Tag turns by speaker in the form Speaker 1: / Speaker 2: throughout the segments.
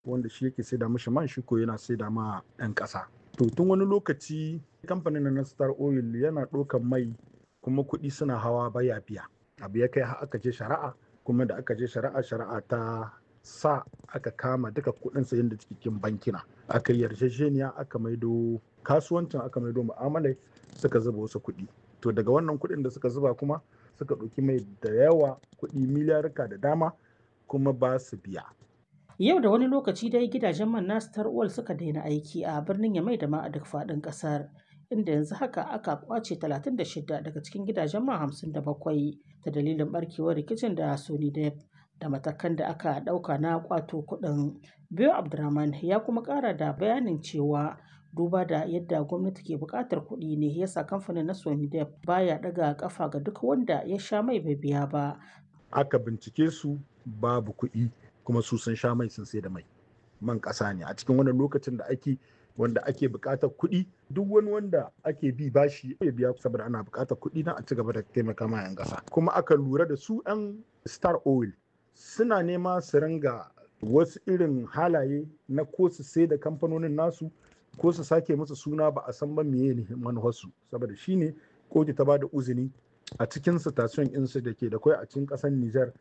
Speaker 1: wanda shi yake saida mishi man shi ko yana saida ma 'yan ƙasa to tun wani lokaci kamfanin na star oil yana ɗaukan mai kuma kuɗi suna hawa baya biya abu ya kai har aka je shari'a kuma da aka je shari'a shari'a ta sa aka kama duka kuɗin sayan da cikin bankina aka yi yarjejeniya aka maido kasuwancin aka maido mu'amalai suka zuba wasu kuɗi to daga wannan kuɗin da suka zuba kuma suka ɗauki mai da yawa kuɗi miliyarka da dama kuma ba su biya
Speaker 2: Yau da wani lokaci dai gidajen man na Star Oil suka daina aiki a birnin Yamai da ma a duk faɗin ƙasar. Inda yanzu haka aka kwace 36 daga cikin gidajen man 57 ta dalilin barkewar rikicin da Sony Dep da matakan da aka ɗauka na kwato kuɗin. Biyo Abdurrahman ya kuma ƙara da bayanin cewa duba da yadda gwamnati ke buƙatar kuɗi ne yasa kamfanin na Sony Dep baya ɗaga ƙafa ga duk wanda ya sha mai bai biya ba.
Speaker 1: aka bincike su babu kuɗi kuma su sun sha mai sun sai da mai man ƙasa ne a cikin wannan lokacin da ake wanda ake buƙatar kuɗi duk wani wanda ake bi bashi ya biya saboda ana buƙatar kuɗi na a ci gaba da taimaka ma 'yan ƙasa kuma aka lura da su 'yan star oil suna nema su ringa wasu irin halaye na ko su sai da kamfanonin nasu ko su sake musu suna ba a san ba meye ne manufarsu saboda shine kotu ta ba da uzini a cikin station insu da ke da kwai a cikin ƙasar Nijar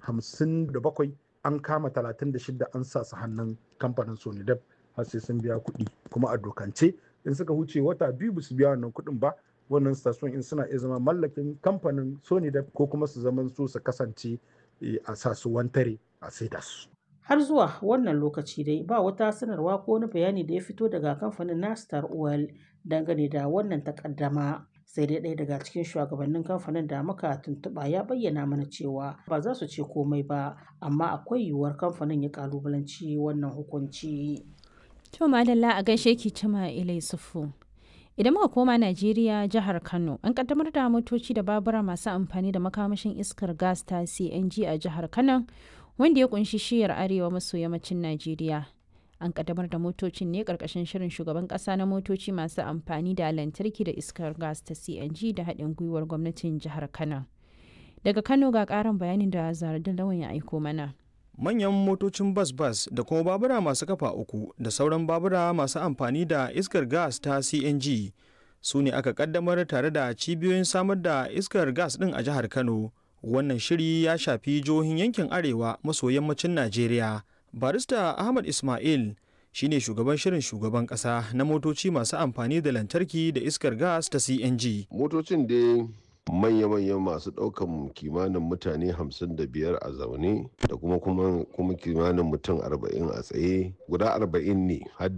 Speaker 1: 57 an kama 36 an sa su hannun kamfanin Sonidep har sai sun biya kuɗi kuma a dokance in suka huce wata biyu ba su biya wannan kuɗin ba wannan station in suna iya zama mallakin kamfanin Sonidep ko kuma su zaman su su kasance a sa su wantare a saida su.
Speaker 2: Har zuwa wannan lokaci dai ba wata sanarwa ko wani bayani da ya fito daga kamfanin na Star Oil dangane da wannan takaddama. sai dai ɗaya daga cikin shugabannin kamfanin da muka tuntuɓa ya bayyana mana cewa ba za su ce komai ba amma akwai yiwuwar kamfanin ya kalubalanci wannan hukunci.
Speaker 3: To madalla a gaishe ki cima ilai sufu. Idan muka koma Najeriya jihar Kano an kaddamar da motoci da babura masu amfani da makamashin iskar gas ta CNG a jihar Kano wanda ya kunshi shiyar arewa maso yammacin Najeriya. an kaddamar da motocin ne karkashin shirin shugaban kasa na motoci masu amfani da lantarki da iskar gas ta cng da haɗin gwiwar gwamnatin jihar kano daga kano ga ƙarin bayanin da zaradin lawan ya aiko mana
Speaker 4: manyan motocin bas-bas da kuma babura masu kafa uku da sauran babura masu amfani da iskar gas ta cng su ne aka kaddamar tare da cibiyoyin samar da iskar gas ɗin a jihar kano wannan shiri ya shafi jihohin yankin arewa maso yammacin najeriya barista ahmad ismail shine shugaban shirin shugaban kasa na motoci masu amfani da lantarki da iskar gas ta cng
Speaker 5: motocin dai manya-manyan masu ɗaukan kimanin mutane 55 a zaune da kuma kuma kimanin mutum 40 a tsaye guda 40 ne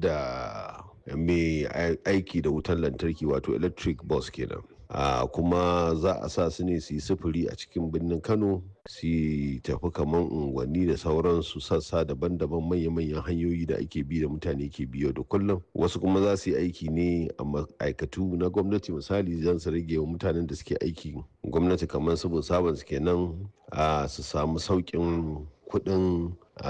Speaker 5: hadda mai aiki da wutar lantarki wato electric bus kenan Uh, kuma za a sa su ne su yi sufuri a cikin birnin kano su tafi kamar unguwanni da sauransu sassa daban-daban manya-manyan hanyoyi da ake bi da mutane ke biyo da kullum wasu kuma za su yi aiki ne a ma'aikatu na gwamnati misali zan su rage wa mutanen da suke aiki gwamnati kamar su sabon su kenan uh, su samu sauƙin kuɗin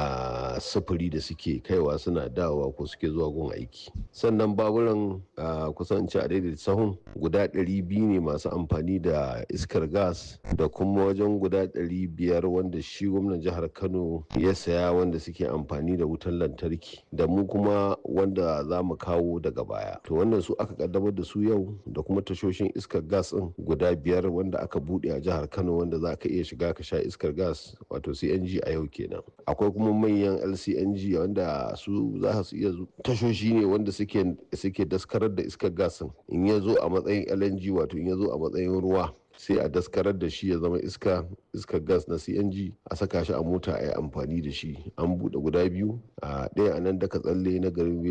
Speaker 5: a sufuri da suke kaiwa suna dawowa ko suke zuwa gun aiki sannan baburan kusan ci a daidai sahun guda 200 ne masu amfani da iskar gas da kuma wajen guda 500 wanda shi gwamnan jihar kano ya saya wanda suke amfani da wutan lantarki da mu kuma wanda za mu kawo daga baya to wannan su aka kaddamar da su yau da kuma tashoshin iskar gas din guda biyar wanda aka bude a jihar kano wanda za ka iya shiga ka sha iskar gas wato cng a yau kenan akwai kuma manyan lcng wanda su za su iya tashoshi ne wanda suke daskarar da iskar gasin in ya zo a matsayin lng wato in ya zo a matsayin ruwa sai a daskarar da shi ya zama iska iskar gas na cng a saka shi a mota a yi amfani da shi an buɗe guda biyu a ɗaya a nan daga tsalle na garin